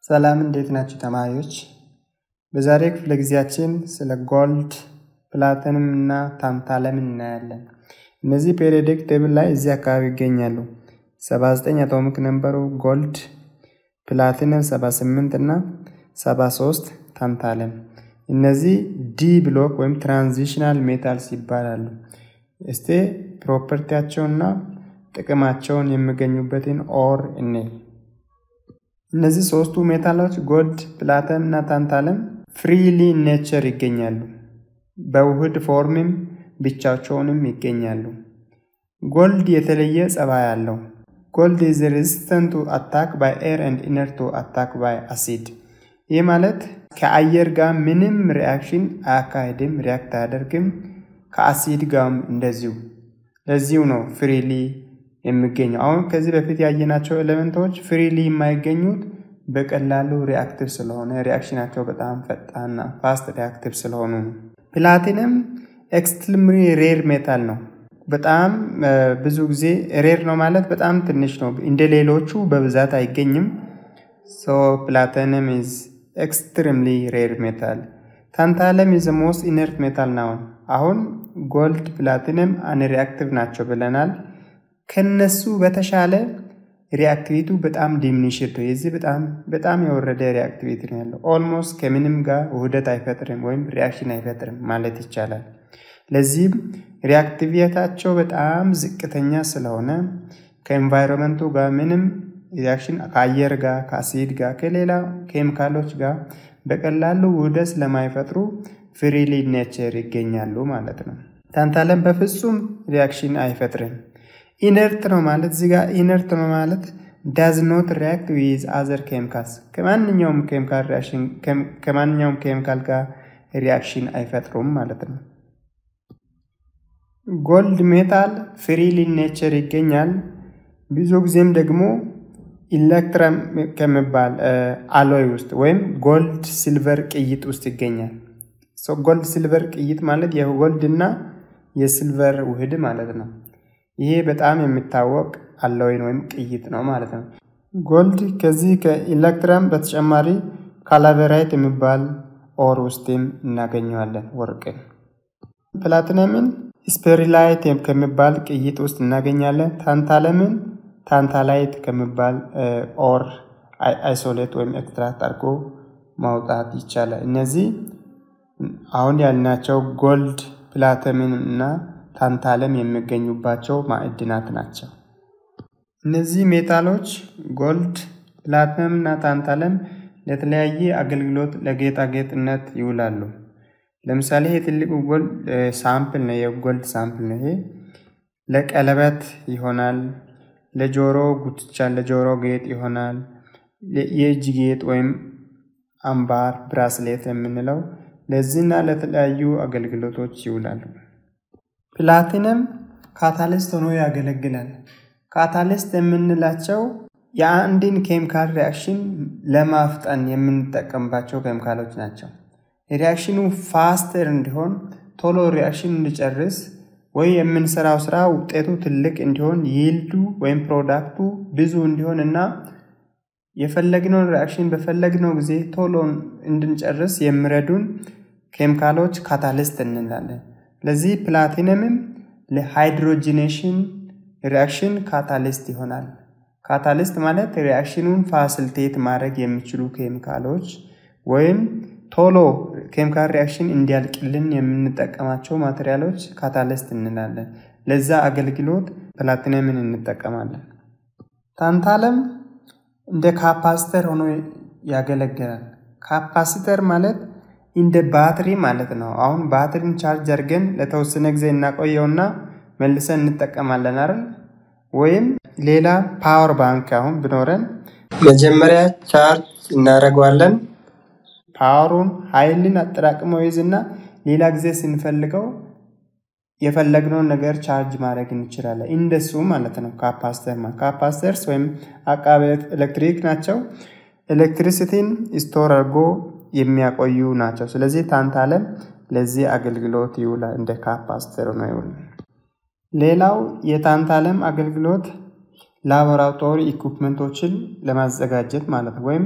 ሰላም እንዴት ናችሁ ተማሪዎች? በዛሬ ክፍለ ጊዜያችን ስለ ጎልድ፣ ፕላቲነም እና ታንታለም እናያለን። እነዚህ ፔሪዮዲክ ቴብል ላይ እዚህ አካባቢ ይገኛሉ። 79 አቶሚክ ነምበሩ ጎልድ፣ ፕላቲነም 78 እና 73 ታንታለም። እነዚህ ዲ ብሎክ ወይም ትራንዚሽናል ሜታልስ ይባላሉ። እስቲ ፕሮፐርቲያቸውና ጥቅማቸውን የሚገኙበትን ኦር እኔ እነዚህ ሶስቱ ሜታሎች ጎልድ፣ ፕላተም እና ታንታለም ፍሪሊ ኔቸር ይገኛሉ። በውህድ ፎርምም ብቻቸውንም ይገኛሉ። ጎልድ የተለየ ጸባይ አለው። ጎልድ ኢዝ ሬዚስተንት ቱ አታክ ባይ ኤር ኤንድ ኢነር ቱ አታክ ባይ አሲድ። ይህ ማለት ከአየር ጋር ምንም ሪያክሽን አያካሄድም፣ ሪያክት አያደርግም። ከአሲድ ጋርም እንደዚሁ። ለዚሁ ነው ፍሪሊ የሚገኘው። አሁን ከዚህ በፊት ያየናቸው ኤሌመንቶች ፍሪሊ የማይገኙት በቀላሉ ሪአክቲቭ ስለሆነ ሪአክሽናቸው በጣም ፈጣንና ፋስት ሪአክቲቭ ስለሆኑ ነው። ፕላቲነም ኤክስትሪምሊ ሬር ሜታል ነው። በጣም ብዙ ጊዜ ሬር ነው ማለት በጣም ትንሽ ነው። እንደ ሌሎቹ በብዛት አይገኝም። ሶ ፕላቲነም ኢዝ ኤክስትሪምሊ ሬር ሜታል። ታንታለም ኢዝ ሞስት ኢነርት ሜታል ነው። አሁን ጎልድ፣ ፕላቲነም አንሪአክቲቭ ናቸው ብለናል። ከነሱ በተሻለ ሪአክቲቪቱ በጣም ዲሚኒሽድ ነው። የዚህ በጣም በጣም የወረደ ሪአክቲቪቲ ነው ያለው። ኦልሞስት ከምንም ጋር ውህደት አይፈጥርም ወይም ሪአክሽን አይፈጥርም ማለት ይቻላል። ለዚህም ሪአክቲቪታቸው በጣም ዝቅተኛ ስለሆነ ከኤንቫይሮንመንቱ ጋር ምንም ሪአክሽን ከአየር ጋር ከአሲድ ጋር ከሌላ ኬሚካሎች ጋር በቀላሉ ውህደት ስለማይፈጥሩ ፍሪሊ ኔቸር ይገኛሉ ማለት ነው። ታንታለም በፍጹም ሪአክሽን አይፈጥርም። ኢነርት ነው ማለት እዚህ ጋር ኢነርት ነው ማለት ዳዝ ኖት ሪያክት ዊዝ አዘር ኬሚካልስ ከማንኛውም ኬሚካል ሪአክሽን ከማንኛውም ኬሚካል ጋር ሪአክሽን አይፈጥሩም ማለት ነው። ጎልድ ሜታል ፍሪሊ ኔቸር ይገኛል። ብዙ ጊዜም ደግሞ ኢሌክትረም ከሚባል አሎይ ውስጥ ወይም ጎልድ ሲልቨር ቅይጥ ውስጥ ይገኛል። ጎልድ ሲልቨር ቅይጥ ማለት የጎልድ እና የሲልቨር ውህድ ማለት ነው። ይሄ በጣም የሚታወቅ አሎይን ወይም ቅይጥ ነው ማለት ነው። ጎልድ ከዚህ ከኢሌክትረም በተጨማሪ ካላቬራይት የሚባል ኦር ውስጥም እናገኘዋለን ወርቅን። ፕላቲነምን ስፔሪላይት ከሚባል ቅይጥ ውስጥ እናገኛለን። ታንታለምን ታንታላይት ከሚባል ኦር አይሶሌት ወይም ኤክስትራክት አድርጎ ማውጣት ይቻላል። እነዚህ አሁን ያልናቸው ጎልድ፣ ፕላቲነም እና ታንታለም የሚገኙባቸው ማዕድናት ናቸው። እነዚህ ሜታሎች ጎልድ፣ ፕላቲነም እና ታንታለም ለተለያየ አገልግሎት ለጌጣጌጥነት ይውላሉ። ለምሳሌ ይሄ ትልቁ ጎልድ ሳምፕል ነው፣ የጎልድ ሳምፕል ነው። ይሄ ለቀለበት ይሆናል፣ ለጆሮ ጉትቻ፣ ለጆሮ ጌጥ ይሆናል፣ የእጅ ጌጥ ወይም አምባር ብራስሌት የምንለው ለዚህና ለተለያዩ አገልግሎቶች ይውላሉ። ፕላቲነም ካታሊስት ሆኖ ያገለግላል። ካታሊስት የምንላቸው የአንድን ኬሚካል ሪያክሽን ለማፍጠን የምንጠቀምባቸው ኬሚካሎች ናቸው። ሪያክሽኑ ፋስተር እንዲሆን ቶሎ ሪያክሽን እንዲጨርስ ወይ የምንሰራው ስራ ውጤቱ ትልቅ እንዲሆን ይልዱ ወይም ፕሮዳክቱ ብዙ እንዲሆን እና የፈለግነውን ሪያክሽን በፈለግነው ጊዜ ቶሎ እንድንጨርስ የሚረዱን ኬሚካሎች ካታሊስት እንላለን። ለዚህ ፕላቲነምም ለሃይድሮጂኔሽን ሪያክሽን ካታሊስት ይሆናል። ካታሊስት ማለት ሪያክሽኑን ፋሲሊቴት ማድረግ የሚችሉ ኬሚካሎች ወይም ቶሎ ኬሚካል ሪያክሽን እንዲያልቅልን የምንጠቀማቸው ማቴሪያሎች ካታሊስት እንላለን። ለዛ አገልግሎት ፕላቲነምን እንጠቀማለን። ታንታለም እንደ ካፓሲተር ሆኖ ያገለግላል። ካፓሲተር ማለት እንደ ባትሪ ማለት ነው። አሁን ባትሪን ቻርጅ አድርገን ለተወሰነ ጊዜ እናቆየውና መልሰን እንጠቀማለን አይደል? ወይም ሌላ ፓወር ባንክ አሁን ብኖረን መጀመሪያ ቻርጅ እናደርገዋለን። ፓወሩን ኃይልን አጠራቅሞ ይዝና ሌላ ጊዜ ስንፈልገው የፈለግነውን ነገር ቻርጅ ማድረግ እንችላለን። እንደሱ ማለት ነው ካፓስተር ማለት ካፓስተርስ ወይም አቃቤ ኤሌክትሪክ ናቸው። ኤሌክትሪሲቲን ስቶር አድርጎ የሚያቆዩ ናቸው። ስለዚህ ታንታለም ለዚህ አገልግሎት ይውላል። እንደ ካፓስተር ነው ይውላል። ሌላው የታንታለም አገልግሎት ላቦራቶሪ ኢኩፕመንቶችን ለማዘጋጀት ማለት ነው። ወይም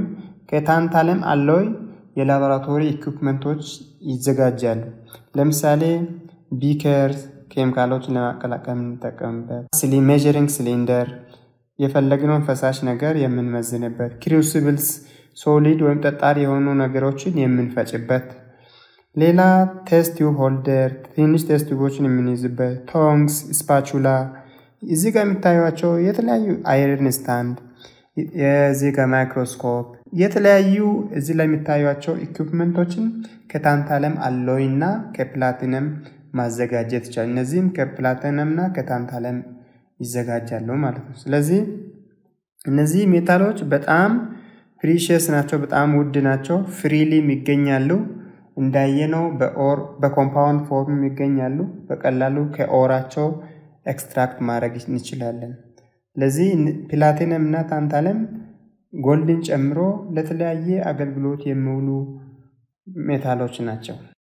ከታንታለም አሎይ የላቦራቶሪ ኢኩፕመንቶች ይዘጋጃሉ። ለምሳሌ ቢከር ኬሚካሎችን ለማቀላቀል የምንጠቀምበት፣ ሜዥሪንግ ሲሊንደር የፈለግነውን ፈሳሽ ነገር የምንመዝንበት፣ ክሩሲብልስ ሶሊድ ወይም ጠጣር የሆኑ ነገሮችን የምንፈጭበት፣ ሌላ ቴስት ቲዩብ ሆልደር ትንሽ ቴስት ቲዩቦችን የምንይዝበት፣ ቶንግስ፣ ስፓቹላ እዚህ ጋር የሚታዩቸው የተለያዩ አይረን ስታንድ የዚህ ጋር ማይክሮስኮፕ የተለያዩ እዚህ ላይ የሚታዩቸው ኢኩፕመንቶችን ከታንታለም አሎይ እና ከፕላቲነም ማዘጋጀት ይቻላል። እነዚህም ከፕላቲነም እና ከታንታለም ይዘጋጃሉ ማለት ነው። ስለዚህ እነዚህ ሜታሎች በጣም ፕሪሽየስ ናቸው፣ በጣም ውድ ናቸው። ፍሪሊም ይገኛሉ። እንዳየነው በኦር በኮምፓውንድ ፎርም ይገኛሉ። በቀላሉ ከኦራቸው ኤክስትራክት ማድረግ እንችላለን። ለዚህ ፕላቲነም እና ታንታለም ጎልድን ጨምሮ ለተለያየ አገልግሎት የሚውሉ ሜታሎች ናቸው።